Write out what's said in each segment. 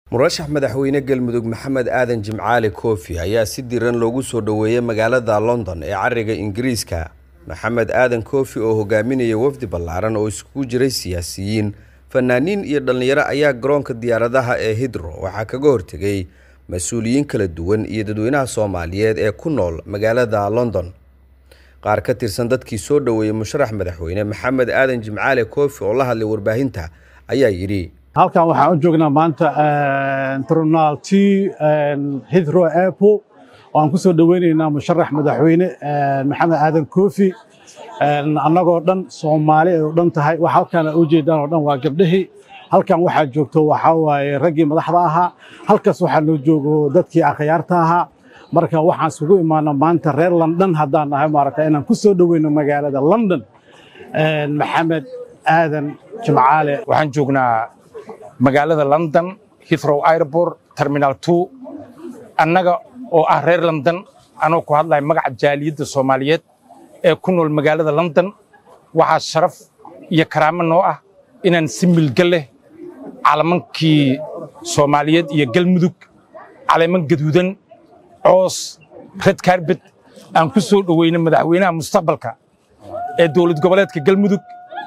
murashax madaxweyne galmudug maxamed aadan jimcaali koofi ayaa si diran loogu soo dhoweeyey magaalada london ee cariga ingiriiska maxamed aadan koofi oo hogaaminaya wafdi ballaaran oo iskugu jiray siyaasiyiin fanaaniin iyo dhallinyaro ayaa garoonka diyaaradaha ee hidro waxaa kaga hortegay mas-uuliyiin kala duwan iyo dadweynaha soomaaliyeed ee ku nool magaalada london qaar ka tirsan dadkii soo dhoweeyey musharax madaxweyne maxamed aadan jimcaali koofi oo la hadlay warbaahinta ayaa yidhi halkan waxaan u joognaa maanta tribunal t hithrow airport oo aan ku soo dhoweynaynaa musharax madaxweyne maxamed aadan koofi annagoo dhan soomaali ay u dhan tahay wax halkaan u jeedaan oo dhan waa gabdhihii halkan waxaa joogto waxaa waaye raggii madaxda ahaa halkaas waxaa noo joogo dadkii akhyaarta ahaa marka waxaan isugu imaana maanta reer london haddaan nahay maaragta inaan ku soo dhoweyno magaalada london maxamed aadan jimcaale waxaan joognaa magaalada london hithrow airport terminal two annaga oo ah reer london anoo ku hadlaya magaca jaaliyadda soomaaliyeed ee ku nool magaalada london waxaa sharaf iyo karaamo noo ah inaan si milga leh calamankii soomaaliyeed iyo galmudug caleeman gaduudan coos red karbet aan ku soo dhoweyno madaxweynaha mustaqbalka ee dowlad goboleedka galmudug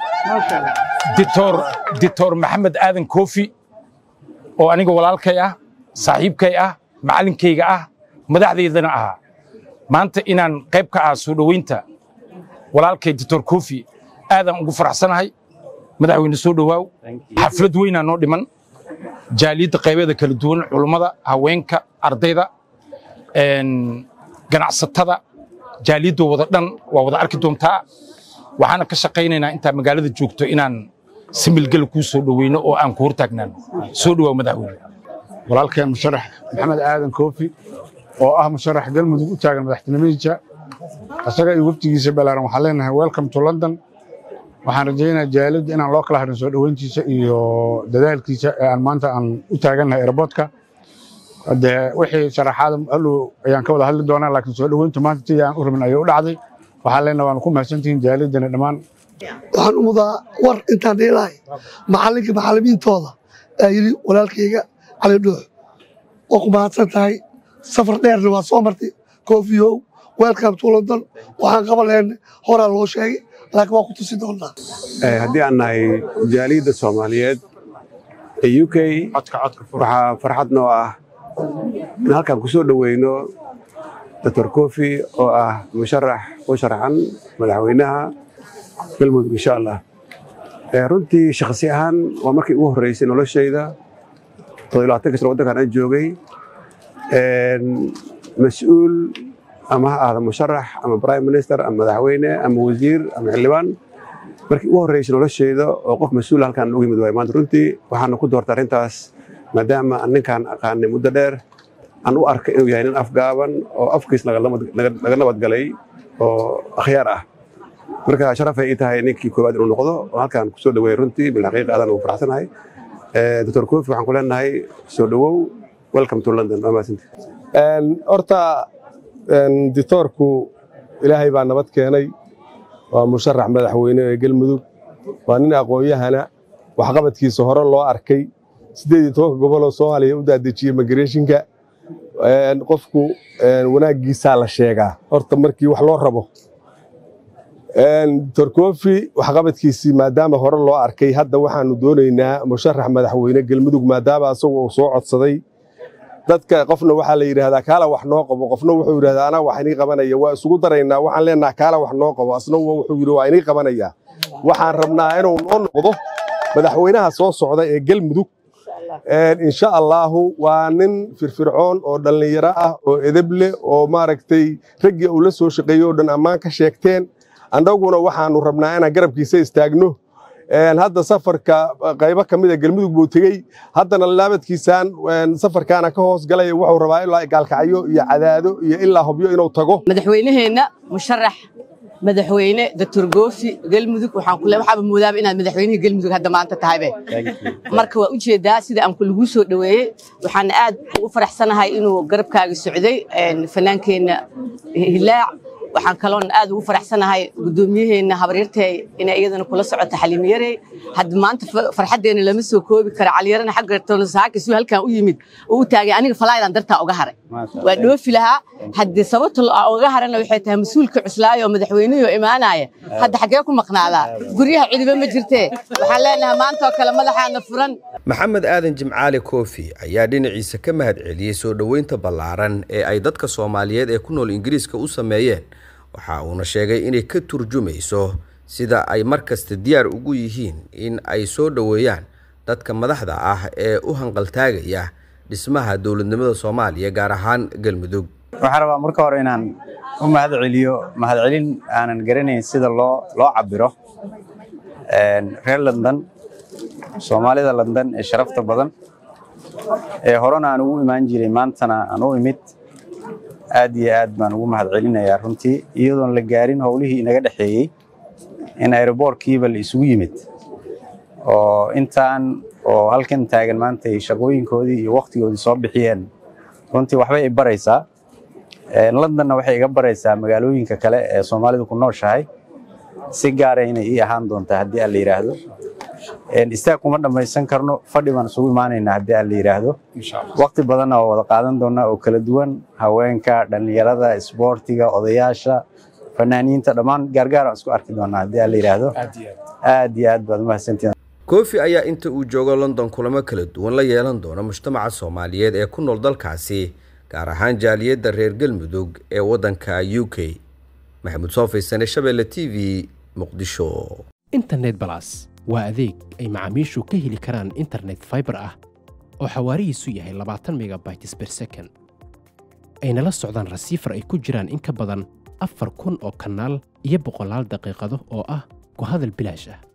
dictor maxamed aadan koofi oo aniga walaalkay ah saaxiibkay ah macallinkayga ah madaxdaydana ahaa maanta inaan qayb ka ah soo dhoweynta walaalkay dictor koofi aadaan ugu faraxsanahay madaxweyne soo dhowaaw xaflad weynaa noo dhiman jaaliyadda qaybeeda kala duwan culummada haweenka ardayda ganacsatada jaaliyadda wada dhan waa wada arki doontaa waxaana ka shaqaynaynaa intaa magaalada joogto inaan si milgala kuu soo dhoweyno oo aan ku hortaagnaan soo dhowaa madaxweyne walaalkeen musharax maxamed aadan koofi oo ah musharax galmudug u taagan madaxtinimadiisa isaga iyo waftigiisa balaaran waxaan leenahay welcome to london waxaan rajaynayaa jaaliyadda inaan loo kala harin soo dhoweyntiisa iyo dadaalkiisa ee aan maanta aan u taagannahay airboodka dee wixii sharaxaada allow ayaan ka wada hadli doonaa laakiin soo dhoweyntu maanta sidii aan u rabin ayay u dhacday waxaan leenahay waanu ku mahadsantihiin jaaliyaddana dhammaan waxaan u mudaa war intaan dhiilahay macallinka macallimiintooda aa yidhi walaalkayga cali dhuux waa ku mahadsan tahay safar dheerna waa soo martay koofiyow welcome to london waxaan qaban lahayn horaa loo sheegay laakiin waa ku tusi doonnaa haddii aan nahay jaaliyadda soomaaliyeed ee u k waxaa farxad noo ah in halkaan ku soo dhoweyno doctor kofi oo ah musharax u sharaxan madaxweynaha galmudug insha allah runtii shakhsi ahaan waa markii ugu horreysay noloshayda toddobaatan kasano waddankan aan joogay mas-uul ama ha ahda musharax ama prime minister ama madaxweyne ama wasiir ama xildhibaan markii ugu horreysay noloshayda oo qof mas-uul halkaan ugu yimid waay maanta runtii waxaana ku doortay arrintaas maadaama aan ninkaan aqaanay muddo dheer aan u arkay inuu yahay nin afgaaban oo afkiis laga nabadgalay oo akhyaar ah marka sharafay ii tahay ninkii koowaad inuu noqdo oo halkaan kusoo dhaweeyey runtii bilxaqiiqa aadaan ugu faraxsanahay doctor kofi waxaan ku leenahay soo dhowow welcome to london waa mahadsanti horta dictoorku ilaahay baa nabad keenay waa musharax madaxweyne ee galmudug waa nin aqoon-yahana waxqabadkiisa hore loo arkay siddeed iyo tobanka goboloo soomaaliya u daadejiyey migrationka qofku wanaaggiisaa la sheegaa horta markii wax loo rabo doctor kofi waxqabadkiisii maadaama hore loo arkay hadda waxaanu doonaynaa musharax madaxweyne galmudug maadaama asagu uu soo codsaday dadka qofna waxaa la yidhaahdaa kaala wax noo qabo qofna wuxuu yidhahdaa anaa wax inii qabanaya waa isugu daraynaa waxaan leenaha kaala wax noo qabo asna wuxuu yidhi waa inii qabanaya waxaan rabnaa inuu noo noqdo madaxweynaha soo socda ee galmudug insha allaahu waa nin firfircoon oo dhallinyaro ah oo edeb leh oo maaragtay raggii uu la soo shaqeeyey oo dhan ammaan ka sheegteen annaguna waxaanu rabnaa inaan garabkiisa istaagno hadda safarka qaybo ka mida galmudug buu tegey haddana laabadkiisaan safarkaana ka hoos galaya wuxuu rabaa ilaa gaalkacyo iyo cadaado iyo ilaa hobyo inuu tago madaxweynaheenna musharax madaxweyne doctor goofi galmudug waxaan kule waxaaba moodaaba inaad madaxweynihii galmudug hadda maanta tahaybe marka waa ujeedaa sida aan kulaguu soo dhoweeyey waxaana aad ugu faraxsanahay inuu garabkaaga socday fanaankeenna hilaac waxaan kaloon aad ugu faraxsanahay gudoomiyaheenna habaryartay inay iyadana kula socoto xaliimiyarey hadda maanta farxaddeena lama soo koobi karo caliyarana xagga tolosaakisuu halkan u yimid oo u taagay aniga falaydan dartaa uga haray waa dhoofi lahaa haddii sababta uga harana waxay tahay mas-uulka cuslaayo madaxweynihii oo imaanaya hadda xaggee ku maqnaadaa guryaha cidiba ma jirtee waxaan leenahay maanta oo kale madaxaana furan maxamed aadan jimcaali koofi ayaa dhinaciisa ka mahad celiyey soo dhoweynta ballaaran ee ay dadka soomaaliyeed ee ku nool ingiriiska u sameeyeen waxa uuna sheegay inay ka turjumayso sida ay mar kasta diyaar ugu yihiin in ay soo dhoweeyaan dadka madaxda ah ee u hanqaltaagaya dhismaha dowladnimada soomaaliya gaar ahaan galmudug waxaan rabaa marka hore inaan u mahad celiyo mahadcelin aanan garanayn sida loo loo cabiro reer london soomaalida london ee sharafta badan ee horena aan ugu imaan jiray maantana aan u imid aad iyo aad baan ugu mahad celinayaa runtii iyadoon la gaarin howlihii inaga dhexeeyey in aeroboortkiiba la isugu yimid oo intaan oo halkan taagan maanta ay shaqooyinkoodii iyo wakhtigoodii soo bixiyeen runtii waxbay i baraysaa londonna waxay iga baraysaa magaalooyinka kale ee soomaalidu ku nooshahay si gaara inay ii ahaan doontaa haddii aan la yidhaahdo istaag kuma dhammaysan karno fadhi baan isugu imaanaynaa haddii aan la yidhaahdo wakti badanna waa wada qaadan doonaa oo kala duwan haweenka dhallinyarada isboortiga odayaasha fanaaniinta dhammaan gaargaar aan isku arki doonaa haddii aan la yidhaahdo aad iyo aad baad umahadsantiin koofi ayaa inta uu joogo london kulamo kala duwan la yeelan doona mujtamaca soomaaliyeed ee ku nool dalkaasi gaar ahaan jaaliyadda reer galmudug ee waddanka u k maxamuud soofeysane shabeelle t v muqdisho internet balas waa adeeg ay macaamiishu ka heli karaan internet faibar ah oo xawaarihiisu yahay labaatan megabytes ber second ayna la socdaan rasiifar ay ku jiraan in ka badan afar kun oo kanaal iyo boqolaal daqiiqado oo ah ku hadal bilaash ah